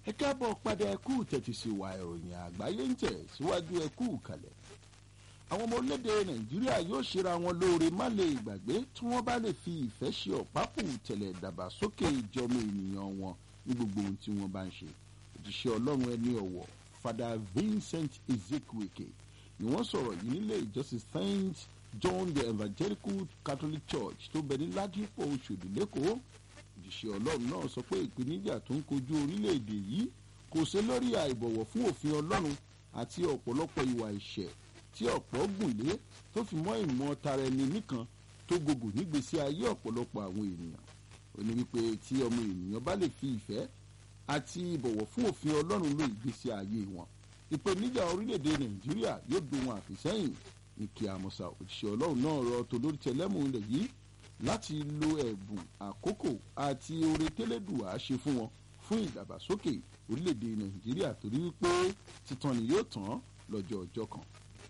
ẹ káàbọ̀ padà ẹkú tẹ̀tí sí wa ìròyìn àgbáyé ń tẹ̀ síwájú ẹkú kalẹ̀ àwọn ọmọ orílẹ̀-èdè nàìjíríà yóò ṣera wọn lóore má lè gbàgbé tí wọ́n bá lè fi ìfẹ́ ṣe ọ̀pápù tẹ̀lẹ̀ dàgbàsókè ìjọmọ ènìyàn wọn ní gbogbo ohun tí wọ́n bá ń ṣe òjíṣẹ́ ọlọ́run ẹni ọ̀wọ̀ fada vincent ezekweke ni wọ́n sọ̀rọ̀ yìí nílé ìjọsìn saint john the evangelical catholic church tó bẹ ní ládìpọ̀ oṣòdì lẹ́kọ̀ọ́ òjíṣẹ́ ọlọ́run náà sọ pé ìpèníjà tó ń kojú orílẹ̀-èdè yìí kò sí lórí àìbọ̀wọ̀ fún òfin ọlọ́run àti ọ̀pọ̀lọpọ̀ ìwà ìṣẹ̀ tí ọ̀pọ̀ gùn lé tó fi mọ́ ìmọ̀ tara ẹni nìkan tó gogò nígbèsí ayé ọ̀pọ̀lọpọ̀ àwọn ènìyàn ó ní wípé tí ọmọ ènìyàn bá lè fi ìfẹ́ àti ìbọ̀wọ̀ fún òfin ọlọ́run lo ìgbésí ayé wọn ìpèníjà orílẹ̀-èdè nàìjíríà yóò dohun àfisẹ́yìn ní kí àmọ́sà òṣìṣẹ́ ọlọ́run náà rọ tolórí tẹlẹ́mù ilẹ̀ yìí láti lo ẹ̀bùn àkókò àti oore tẹ́lẹ̀dùwà ṣe fún wọn fún ìdàgbàsókè orílẹ̀-èdè nàìjíríà torí wípé titan ni yóò tán lọ́jọ́ ọjọ́ kan.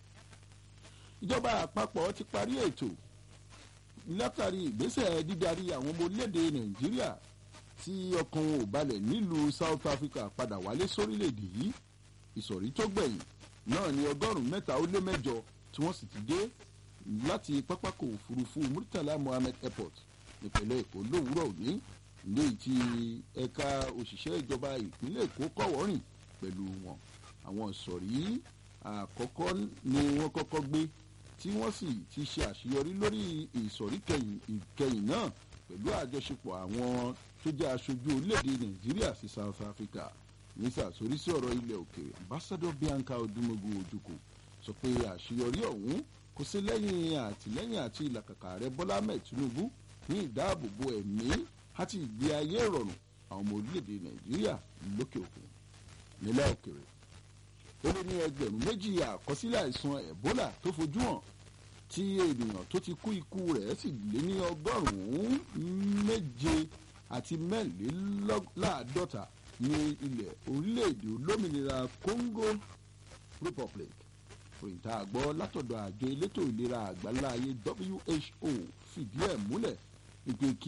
ìjọba àpapọ̀ ti parí ètò látàrí ìgbésẹ̀ dídarí àwọn ọmọ orílẹ̀-èdè nàìjíríà tí ọkàn wọn ò balẹ̀ nílùú south africa padà wálé sórílẹ̀-èdè yìí ìsọ̀rí tó gbẹ̀yìn náà ní ọgọ́rùn-ún mẹ́ta ó lé mẹ́jọ tí wọ́n sì ti dé láti pápákọ̀ òfurufú murtala mohammed airport nípínlẹ̀ èkó lówùúrọ̀ òní ilé tí ẹ̀ka òṣìṣẹ́ ìjọba ìpínlẹ̀ èkó kọ̀wọ́rìn pẹ̀lú wọn àwọn ìsọ̀rí àkọ́kọ́ ni wọ́n kọ́kọ́ gbé tí wọ́n sì ti ṣe àṣeyọrí lórí ìsọ̀rí ìkẹyìn náà pẹ̀lú àjọṣepọ̀ àwọn tó jẹ́ aṣojú orílẹ̀-èdè nàìjíríà sí south africa ní sàtórí sí ọ̀rọ̀ ilẹ̀ òkèèrè ambassador bianca odúmọ̀gù ojúkò sọ pé àṣeyọrí ọ̀hún kò sí lẹ́yìn àtìlẹ́yìn àti ìlàkàkà rẹ bọ́lá mẹ́ẹ̀ tinubu ní ìdáàbòbò ẹ̀mí àti ìgbé ayé ìrọ̀rùn àwọn ọmọ orílẹ̀-èdè nàìjíríà lókè òkun nílẹ̀ òkèèrè ó lé ní ẹgbẹ̀rún méjì àkọsílẹ̀ àìsàn ebola tó fojú hàn tí ènìyàn tó ti kú ikú rẹ̀ sì lé ní ọgọ́rùn-ún méje àti mẹ́rìnléláàádọ́ta ní ilẹ̀ orílẹ̀-èdè olómìnira congo republic òyìntà àgbọ̀ látọ̀dọ̀ àjọ elétò ìlera àgbáláyé who fìdí ẹ̀ múlẹ̀ ìpè kí